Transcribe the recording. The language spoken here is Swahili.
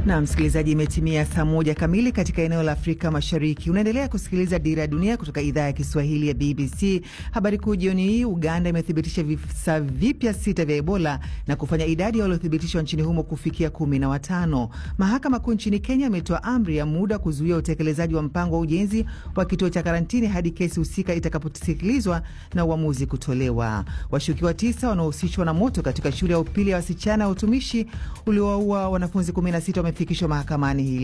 Na msikilizaji, imetimia saa moja kamili katika eneo la Afrika Mashariki. Unaendelea kusikiliza Dira ya Dunia kutoka idhaa ya Kiswahili ya BBC. Habari kuu jioni hii, Uganda imethibitisha visa vipya sita vya Ebola na kufanya idadi ya waliothibitishwa nchini humo kufikia kumi na watano. Mahakama Kuu nchini Kenya imetoa amri ya muda kuzuia utekelezaji wa mpango wa ujenzi wa kituo cha karantini hadi kesi husika itakaposikilizwa na uamuzi kutolewa. Washukiwa tisa wanaohusishwa na moto katika shule ya upili ya wasichana ya utumishi uliowaua wanafunzi 16 wamefikishwa mahakamani hii